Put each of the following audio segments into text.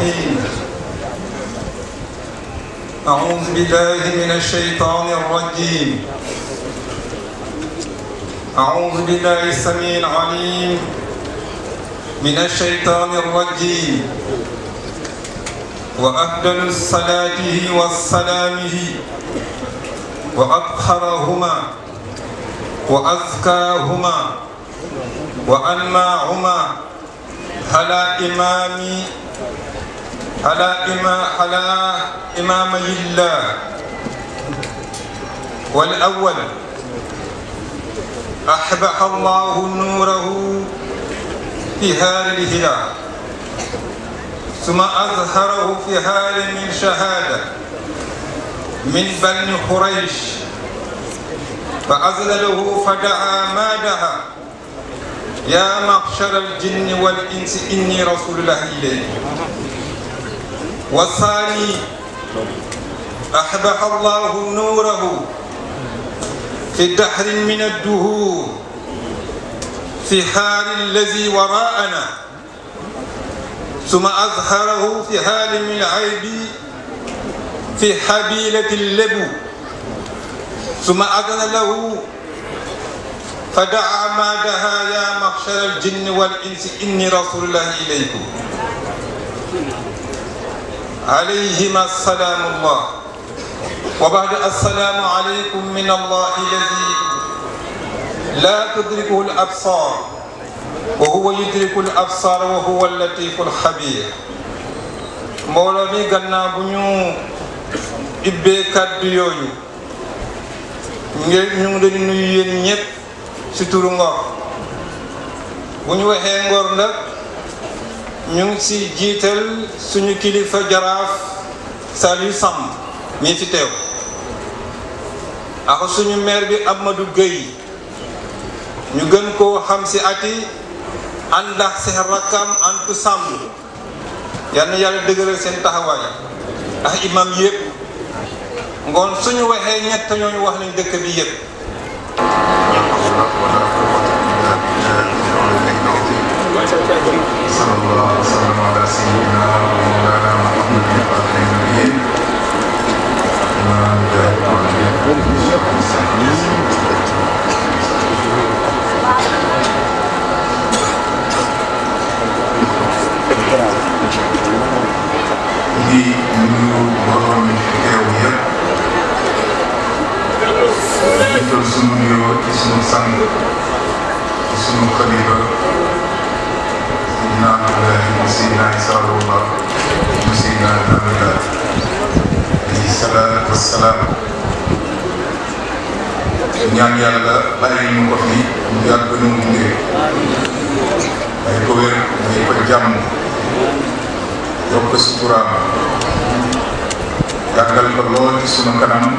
الرحيم أعوذ بالله من الشيطان الرجيم أعوذ بالله السميع العليم من الشيطان الرجيم وأفضل الصلاة والسلامه وأطهرهما وأزكاهما وأنماهما على إمام على إمام على إمامي الله والأول أحبح الله نوره في هال الهلال ثم أظهره في هال من شهادة من بني قريش فأذلله فدعا ما دعا يا معشر الجن والإنس إني رسول الله إليكم والثاني أحبح الله نوره في دحر من الدهور في حال الذي وراءنا ثم أظهره في حال من العيب في حبيلة اللبو ثم أذن له فدعا ما دها يا محشر الجن والإنس إني رسول الله إليكم عليهما السلام الله وبعد السلام عليكم من الله الذي لا تدركه الأبصار وهو يدرك الأبصار وهو اللطيف الخبير mbooloo mi gannaaw bu ñu ibbee kàddu yooyu ngeen ñu ngi leen nuyu yéen ñëpp ci turu Ngor bu ñu waxee Ngor nag ñu ngi ci jiital suñu kilifa jaraaf Saliou Samb mii fi teew ak suñu maire bi Amadou Gueye ñu gën koo xam ci ati ànd ak seen rakkam Antou Samb yal na yàlla dëgëral seen taxawaay ak imam yëpp ngoon suñu waxee ñett ñooñu wax nañ dëkk bi yëpp صلى الله وسلم على سيدنا ومولانا محمد وعلى النبيين إمام دار di nuyu mbooloo mi fi teew yëpp jiital sunu nuyoo ci sunu sang ci sunu xalifa Seydina Abdoulaye mu Seydina Issa Rouhou mu Seydina Lamine alayhi salaatu wassalaam ñaan yàlla bàyyi ñu ko fi mu yàgg ñu mu ngi may ko wér may ko jàmm yokk suturaam yàggal ko lool ci sunu kanam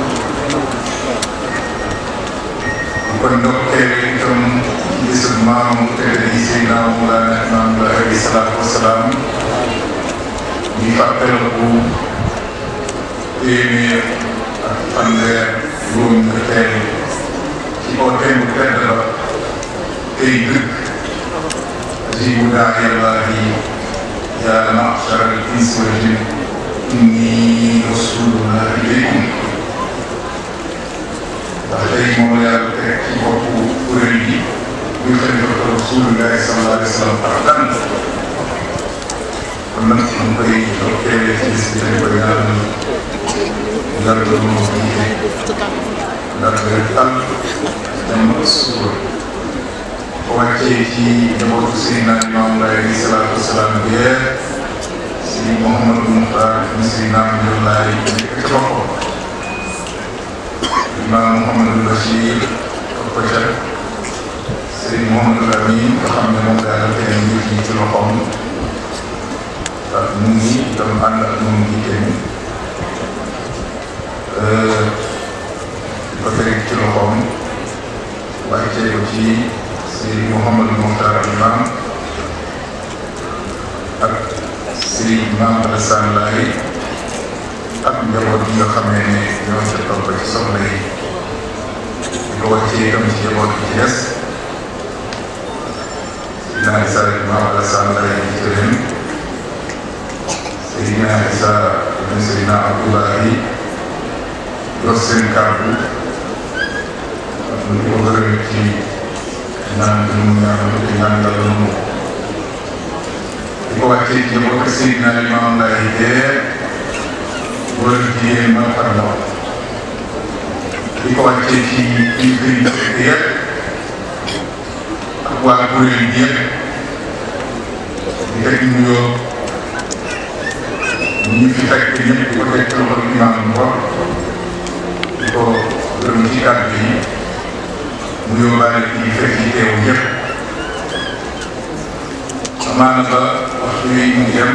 di ko ndokkeel itam bisub maamu tëdd yi Seydina Mawlana Imaam alayhi salaatu wasalaam ñu fàttaliku téeméer ak fanweer juróom nga teel ci kaw thème bu tedd la tey dëkk jibu daa yàllaahi yaa ma'shara al-insi wal jinn inni rasulullah ilaykum ndax tey moom la yàlla teg ci boppu kuréel gi muy xalifatu rasulullahi sallallahu alayhi wa sallam ak dan kon nag ñu koy dokkeele ci bis bi dañ koy ñaanal yàlla moo jiite yàlla tal jàmm ak suur ko wàccee ci njabootu Seydina Limaamu Laay alayhi salaatu wasalaam bi si Mouhamadou Moukhtar mi Seydina Limaamu Laay nekk ci boppam Imaam Mouhamadou Bachir topp ko ca Serigne Mouhamadou Amin nga xam ne moom daal tey mbir mi ci loxoom ak mu ngi itam ànd ak moom ngi tamit di ko teg ci loxoom wàccee ko ci Serigne Mouhamadou Moukhtar Imam ak Serigne Mame Alassane Laye ak njaboot yi nga xamee ne ñoo ca topp ci soxla yi di ko wàccee itam ci njaboot bi ci des dinaa di sare Mame Alassane Laye di ci leen Seydina Isa ibn Seydina Abdoulahi yor seen kàddu ñu ko gërëm ci ñaan bi mu ñaan te ñaan yàlla mu di ko wàccee ci njabootu Seydina Limaamu Laay teer góor ak jigéen mag ak ndaw di ko wàccee ci kilifa yi fekk yëpp ak waa kuréel gi yëpp di teg nuyoo ñi fi fekk ñëpp di ko teg ci loxo imaam Ngor di ko gërëm ci kàddu yi mu yóbbaale kii fekk yi teew ñëpp amaana ba waxtu yi mu jëm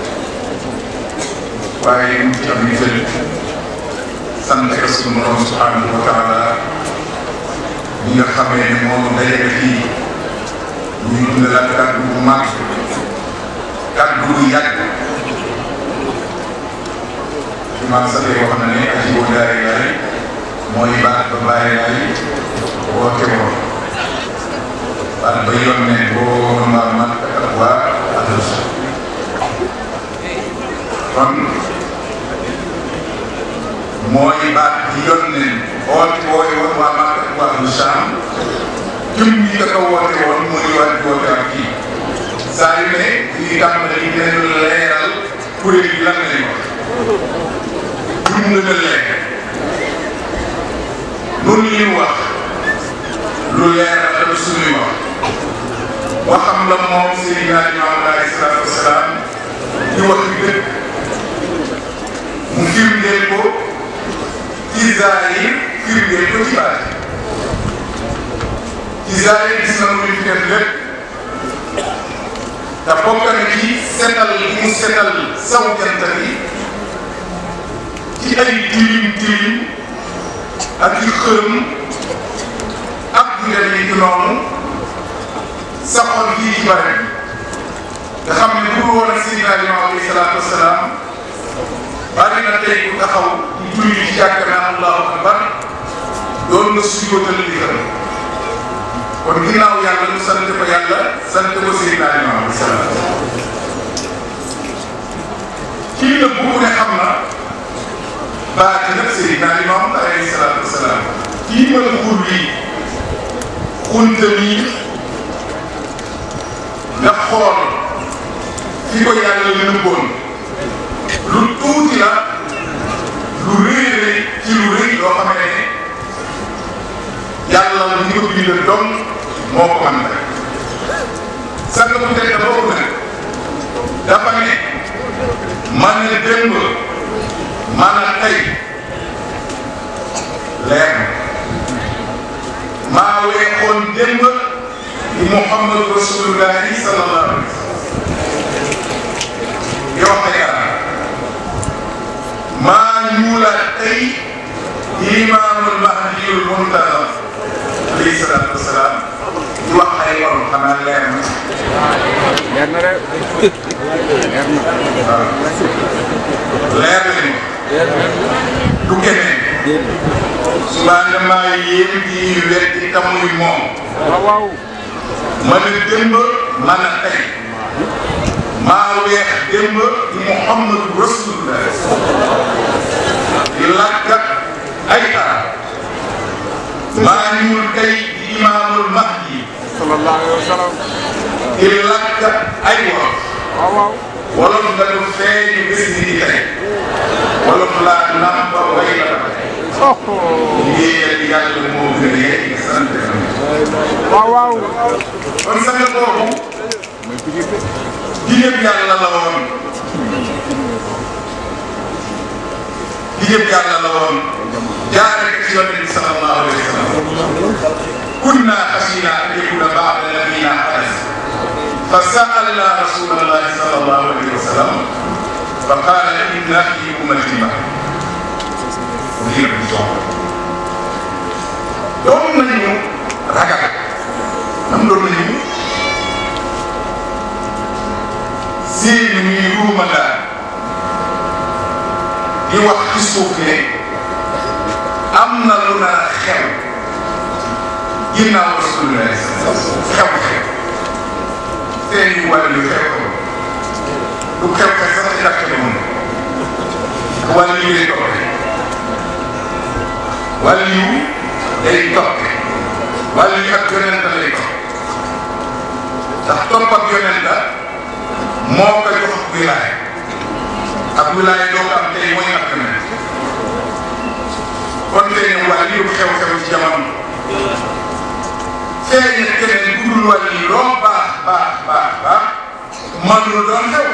waaye mu ci am ni jël sant ko sunu borom subhanahu wa taala ñi nga xamee ne moom dajale fii ñuy dundalaat kàddu bu mag kàddu bu yàgg imaam Sade wax na ne aji boo daare yaay mooy baat ba bàyyi yaay woote woon baat ba yoon ne boo ma man ak waa adus kon mooy baat bi yoon ne woote wooy woon waa man ak waa adus saam jëm yi ka ko woote woon mooy waat di woote ak kii saa yu ne ñuy tàmbali dinañu leeral kuréel yi lan lañ wax pour mu gën a leer loolu li ñu wax lu leer la tamit suñuy wax waxam la moom Seydina Limaamu alayhi salaatu wa salaam di wax dëgg mu firndeel ko ci zaahir firndeel ko ci baatin ci zaahir gis na lu ñu fi def lépp te bokk na ci setal gi mu setal saw jant bi ci ay tilim tilim ak ci xërëm ak yu demee ci noonu saxoon fii ci bare nga xam ne bu dul woon ak Seydina Limaamu alayhi salaatu wa salaam bari na tey ku taxaw di julli ci jàkka naan allahu akbar doon na sujjóotal di xërëm kon ginnaaw yàlla ñu sant ko yàlla sant ko Seydina Limaamu alayhi salaam kii nag bu ne xam na baati nag Seydina Limaamu alayhi salaatu wa salaam kii mën xur wi xunta mi nga xool fi ko yàlla nëbboon lu tuuti la lu rëy rëy ci lu rëy loo xam ne yàlla la ñu ko bindal doom moo ko mën rek sang bu tedd boobu nag dafa ne man ne démb man a tey leer na maa weexoon démb di Muhammad rasulullahi sallallahu alayhi wa sallam yoo xam ne maa ñuulaat tey imaamul mahdiyul muntazar alayhi salaatu wa salaam di wax ay waru xanaa leer na. leer na rek leer na. waaw leer nañu du keneen subaa nga maa yéen di weddi tamuy moom waaw waaw. man a démb man a tey maa weex démb di Muhammadu Rasulullah di làkkat ay arab maa ñuul tey di imaamul mahdi sallallahu alayhi wa sallam. di làkkat ay wolof waaw waaw. wolof nga du feeñu bés ni di tey wolof laa nampa way la ba tey oh. liggéeyal yàlla moo gën a yegg sant waaw waaw. kon sang boobu mooy pigir bi. jigéen yàlla la woon jigéen yàlla la woon jaare ko ci yonent bi sallallahu alayhi wa sallam kunna xasina an yakuna baada nabina xadas fa saalna rasulallahi sallallahu alayhi wa sallam fa qaala inna fi ummati ma ngir di soxla doon nañu ragal nam doon nañu séen ñuy ruuma daal di wax ci suuf ne am na lu nar a xew ginnaaw rasulullah xew xew seen yu wàllu xew xew du xew xew sax ci dàkk bi moom wàllu yu lay toppe wàllu yu day toppe wàllu yu ak yonent lay topp ndax topp ak yonent moo ko jox wilaay ak wilaay doo ko am tey mooy ak yonent kon tey ne wàllu yu xew-xew ci jamono feeñ na keneen ku dul wàllu yi loo baax baax baax baax mënul doon xew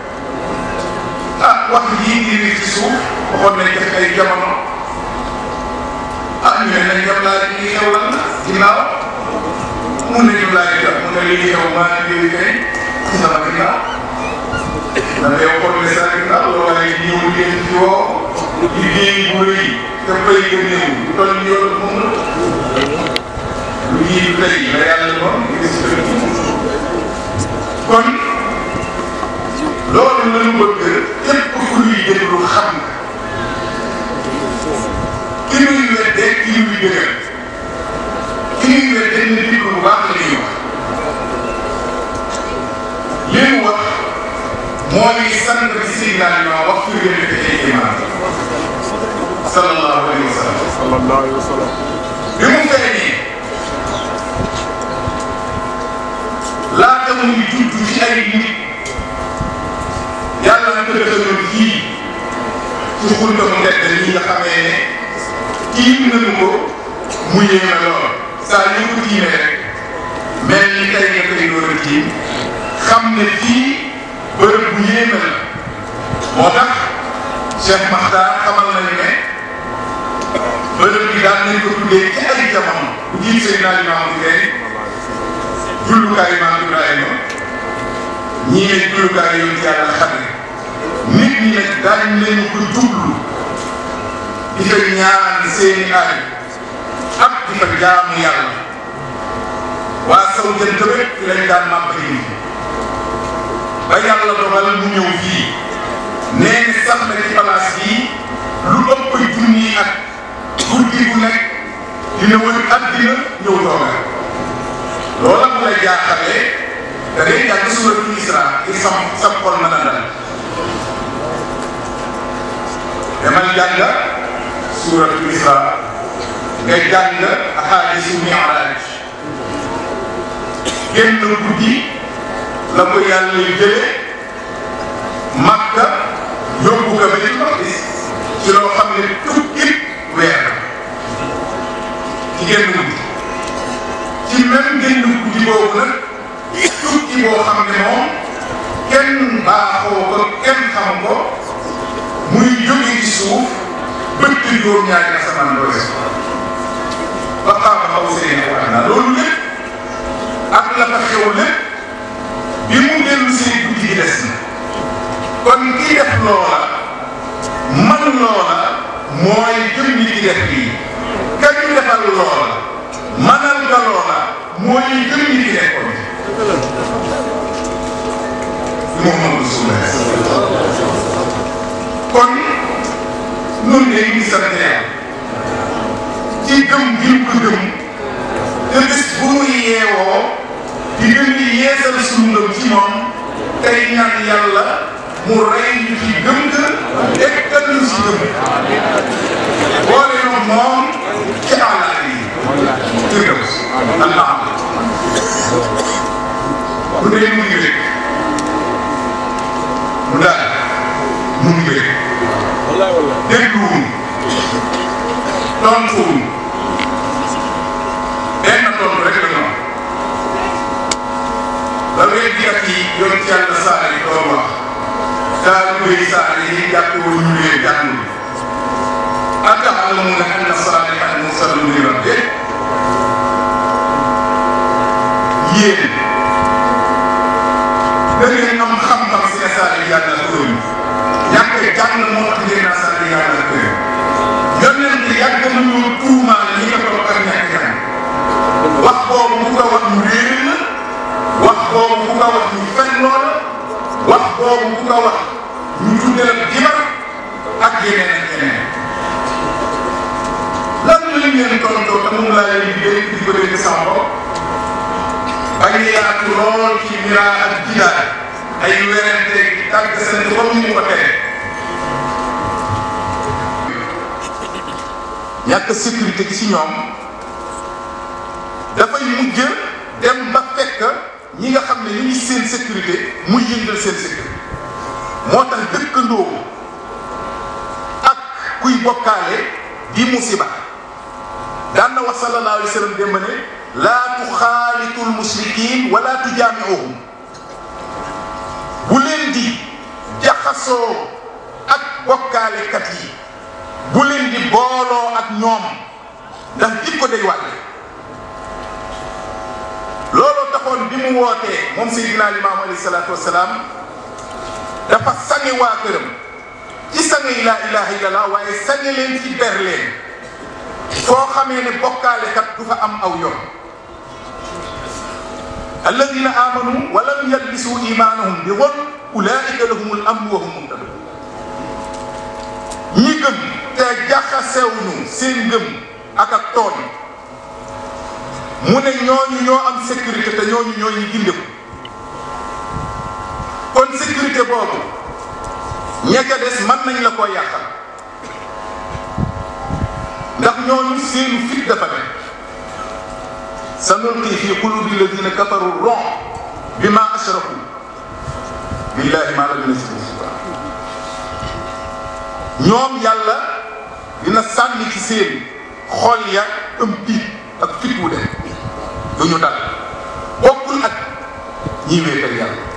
ah wax yii ngi nii ci suuf waxoon nañ def ay jamono ah ñu ne nañ dem laa ñuy xew lan la ginnaaw mun nañu laaj jot mu ne lii xew maa ngi lii kay ci sama ginnaaw da ngay xool ne sa ginnaaw loolu waaye ñëw leen ci woo liggéey bu rëy te fay nga néew lu toll ni yoon moom la lu ñuy tey la yàlla moom gis kon loolu la ñu bëgg képp ku ñuy déglu xam nga ki ñuy weddee ki ñuy dëgër ki ñuy weddee ñu déglu bu baax la ñuy wax li mu wax mooy sant bi Seydina Limaamu wax fi ngeen di ay imaam sallallahu alayhi wa sallam sallallahu alayhi wa sallam bi mu feeñee laata muy judd ci ay nit yàlla na ko defaloon fii ci xunta mu tedd ñi nga xamee ne tiim nañu ko mu yéeme lool saa ñu ko tiimee rek mel ni tey nga koy door a tiim xam ne fii bërëb bu yéeme la moo tax Cheikh Makhtar xamal nañu ne bërëb bi daan nañ ko tuddee ci ay jamono bu jiit Seydina Limaamu Laye jullukaayu maam Ibrahima ñii ne jullukaayu yoon ci yàlla xam ne nit ñi nag daañ nañu ko jublu di fa ñaan seeni aay ak di fa jaamu yàlla waa saw jënt rek fi lañ daan màbbali ba yàlla dogal mu ñëw fii nee ni sax na ci place bii lu ëpp junni at guddi bu nekk dina wër àddina ñëw toogal loola bu la jaaxalee da ngay jàng suuratul Isra ngir sam sam xol mën a dal demal jàng suuratul Isra nga jàng ahadiisu Mi'raaj génn guddi la ko yàlla jële Makka yóbbu ko Baytul Maqdis ci loo xam ne tukki weer ci génn guddi ci même génn guddi boobu nag tukki boo xam ne moom kenn baaxoo ko kenn xam ko muy jóge ci suuf bëtt juróom-ñaari asamaan doo des ba xaaba xaw seen wax naa loolu lépp ak la fa xew lépp bi mu dellu seen guddi gi des na kon ki def loola man loola mooy jëm ñi di def lii ka ñu defal loola manal nga loola mooy jëm ñi di nekkoon Muhammadu Rasulullah kon nun de ñu sant yàlla ci gëm gi ñu ko gëm te bés bu muy yeewoo di gën di yeesal suñu ngëm ci moom tey ñaan yàlla mu rey ñu ci gëm ga eggal ñu si gëm boole ñu moom ci àllaat yi tëgam allah bu dee mu ngi rek mu daal mu ngi rek dégluwuñ tontuwuñ benn tontu rek la ñu am ba weddikat yi yoon ci yàlla saar yi doon wax daal koy saar yi jàpp woon ñu leen jàngul ata'lamuna anna saalihan mursalun min rabbih yéen da ngeen am xam-xam si ne saar yi yàlla ko yónni ñàkk jàng moo tax ngeen naa saar yi yàlla ko yónni yonent yàgg nañu tuumaal ñi ko toog ak ñàkk jàng wax boobu ku ko wax ñu réer la wax boobu ku ko wax ñu fen loola wax boobu ku ko wax ñu tuddee la jibar ak yeneen ak yeneen lan lañ leen tontoo te moom laa leen di dégg di ko dégg sama bopp bañ a yaatu lool ci mira ak jidaay ay werante gi tàgg seen comme ni mu ko tere ñàkk sécurité gi ci ñoom dafay mujj dem ba fekk ñi nga xam ne ñu ngi seen sécurité muy yëngal seen sécurité moo tax dëkkandoo ak kuy bokkaale di musiba daan na wax sallallahu alayhi wa sallam démb ne laa tuxaalitul mushrikin wala tujaamiuhum bu leen di jaxasoo ak bokkaalekat yi bu leen di booloo ak ñoom ndax jikko day wàlle looloo taxoon bi mu wootee moom Seydina Limaamu alayhi salaatu wasalaam dafa sange waa këram ci sange laa ilaha illallah waaye sange leen ci ber leen foo xamee ne bokkaalekat du fa am aw yoon alladina amanu wa lam yalbisu imaanahum bi zulm ulaika lahumul amnu wa hum muhtadun ñi gëm te jaxasewuñu seen ngëm ak ak tooñ mu ne ñooñu ñoo am sécurité te ñooñu ñoo ñu gindeku kon sécurité boobu ña ca des mën nañ la koo yàqal ndax ñooñu seenu fit dafa ne sa nulqi fi qulubi alladina kafaru ron bi ma ashraku billahi ma lam yunzil ñoom yàlla dina sànni ci seen xol ya ëm tiit ak fit wu de du ñu dal bokkul ak ñiy wéetal yàlla